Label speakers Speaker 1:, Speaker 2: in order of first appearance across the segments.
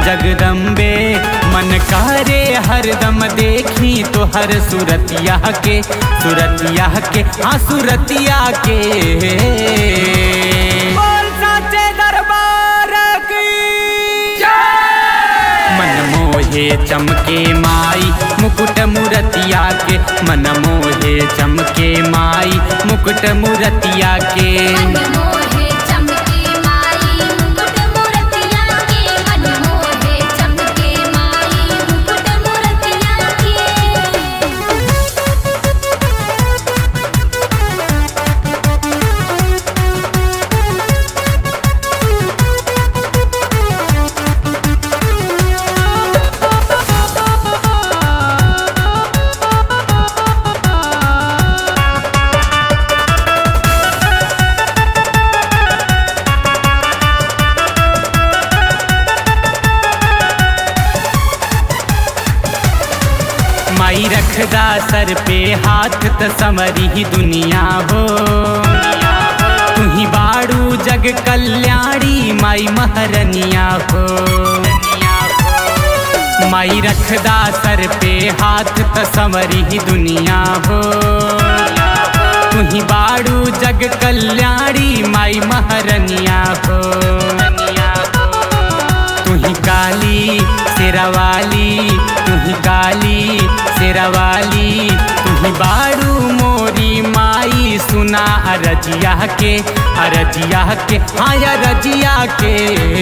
Speaker 1: जगदम्बे मन करे हरदम देखी तो हर सुरतिया के सुरतिया के हाँ सुरतिया के बोल साचे दरबार की मन मोहे चमके माई मुकुट मुरतिया के मन मोहे चमके माई मुकुट मुरतिया के
Speaker 2: मन मोहे चमके माई मुकुट मूर्तिया के मन मोहे चमके माई मुकुट मूर्तिया के
Speaker 1: माई रखदा सर पे हाथ त समरी ही दुनिया हो तुही बाड़ू जग कल्याणी माई महरनिया हो माई रखदा सर पे हाथ त समरी ही दुनिया हो तुही बाड़ू जग कल्याणी माई महरनिया हो तुही काली शेरावाली तुही काली शेरावाली तुही बाड़ू मोरी माई सुना अरजिया के अरजिया के हाँ अरजिया के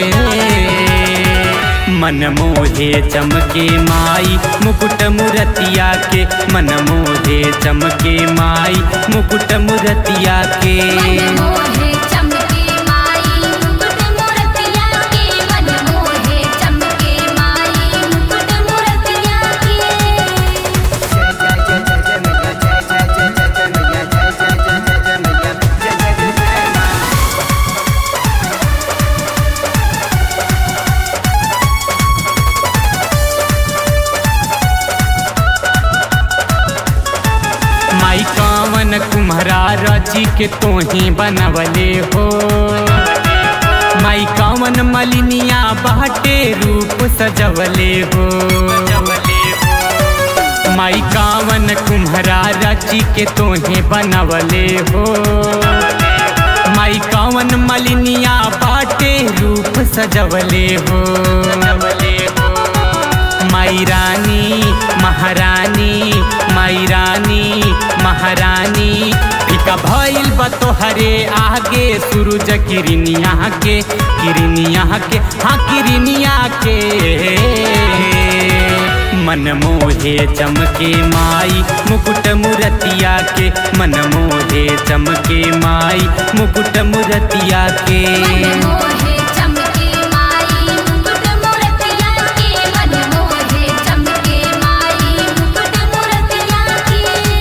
Speaker 1: मन मोहे चमके माई मुकुट मुरतिया के मन मोहे चमके माई मुकुट मुरतिया के
Speaker 2: मन मोहे चमके माई मुकुट मूर्तिया के मन मोहे चमके माई मुकुट मूर्तिया के
Speaker 1: माई कावन कुम्हरा रची के तोही बनवले हो माई कावन मलिनिया बाटे रूप सजवले हो माई कावन कुम्हरा रची के तोहे बनवले हो माई कावन मलिनिया बाटे रूप सजवले हो माई रानी महारानी माई रानी महारानी फिका भइल बा तोहरे आगे सूरज किरनिया के किरनिया के हाँ किरनिया के मन मोहे चमके माई मुकुट मुरतिया के मन मोहे चमके माई मुकुट मुरतिया के
Speaker 2: मन मोहे चमके माई मुकुट मूर्तिया के मन मोहे चमके माई मुकुट मूर्तिया के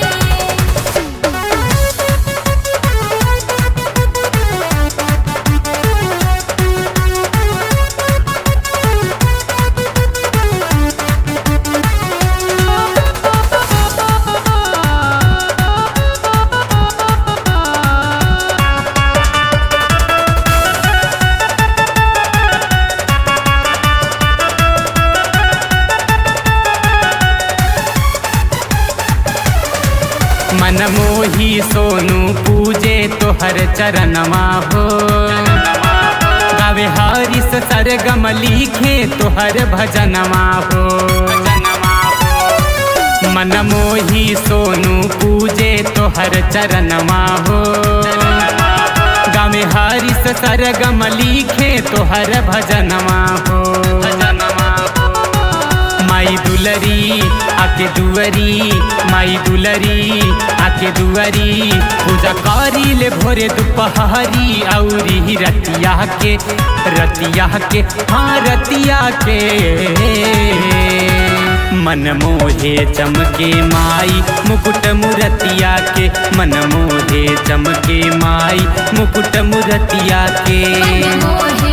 Speaker 1: मन मोही सोनू पूजे तोहर चरणमा हो गावे हरिस सरगम लिखे तोहर भजनमा हो मन मोही सोनू पूजे तोहर चरणमा हो गावे हरिस सरगम लिखे तोहर भजनमा हो माई दुलरी आके दुअरी माई दुलरी आके दुअरी पूजा करी ले भोरे दुपहरी औरी रतिया के रतिया के हाँ रतिया के मन मोहे चमके माई मुकुट मुरतिया के मन मोहे चमके माई मुकुट मुरतिया के
Speaker 2: मन मोहे